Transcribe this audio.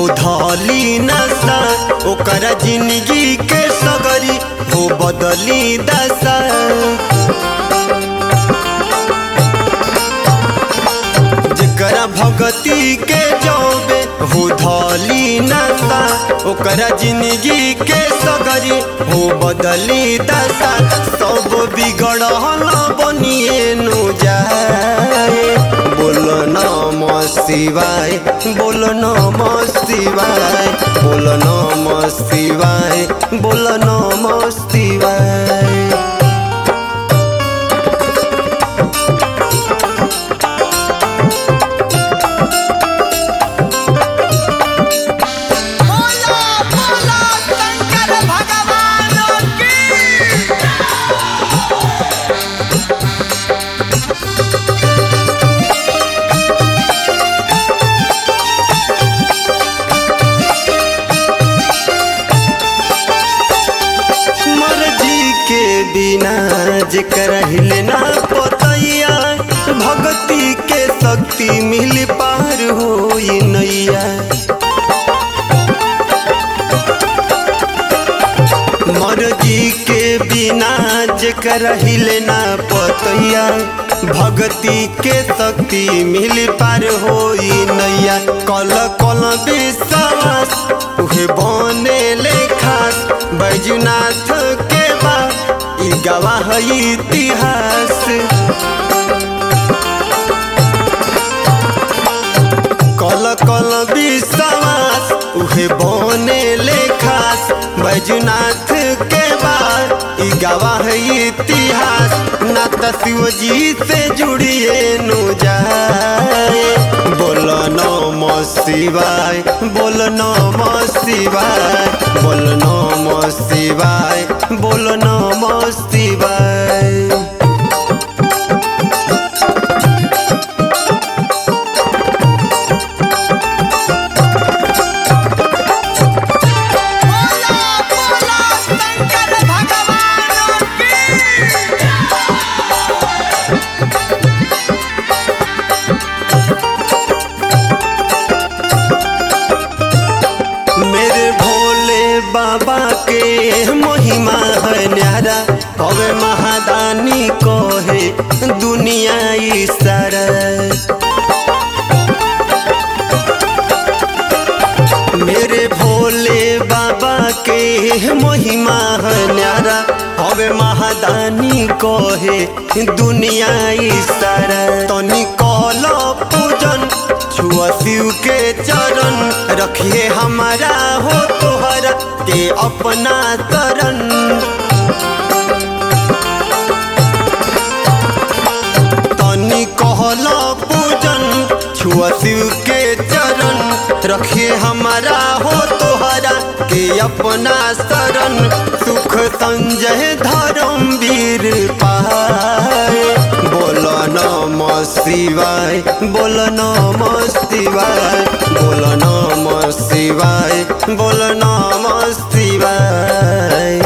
हो धली नशा ओकरा जिंदगी के सगरी हो बदली दशा जेकरा भगती के जौबे हो धली नशा ओकरा जिंदगी के सगरी हो बदली दशा सब बिगड़ल बनिए नु जाए बोल नम शिवाय बोल नम शिवाय बोल नम शिवाय बोल नम शिवाय बोलो बोलो शंकर भगवान की मर्जी के बिना जेकर हिले ना पतैया भक्ति के शक्ति मिल पार हो नैया मर्जी के बिना जेकर हिले ना पतैया भक्ति के शक्ति मिल पार हो नैया कल कल विश्वास उहे बने ले खास बैजुनाथ के बा ई गवाह इतिहास कल कल विश्वास उहे बने ले खास बैजुनाथ के बाद ई गवाह इतिहास ना त शिव जी से जुड़िए नु जाए बोल नम शिवाय बोल नम शिवाय बोल नम शिवाय बोल नम शिवाय बोलो बोलो शंकर भगवान की मेरे भोले बाबा के महिमा है न्यारा हवे महादानी को है दुनिया ई सारा मेरे भोले बाबा के महिमा है न्यारा हवे महादानी को है दुनिया ई सारा तनी कल पूजन छुआ शिव के चरण रखिए हमारा हो तोहरा के अपना तरन तनी कहल पूजन छुआ शिव के चरण रखिए हमारा हो तोहरा के अपना शरण सुख संजय धर्म वीर पाए बोल नम शिवाय बोल नम शिवाय बोल नम शिवाय बोल नम शिवाय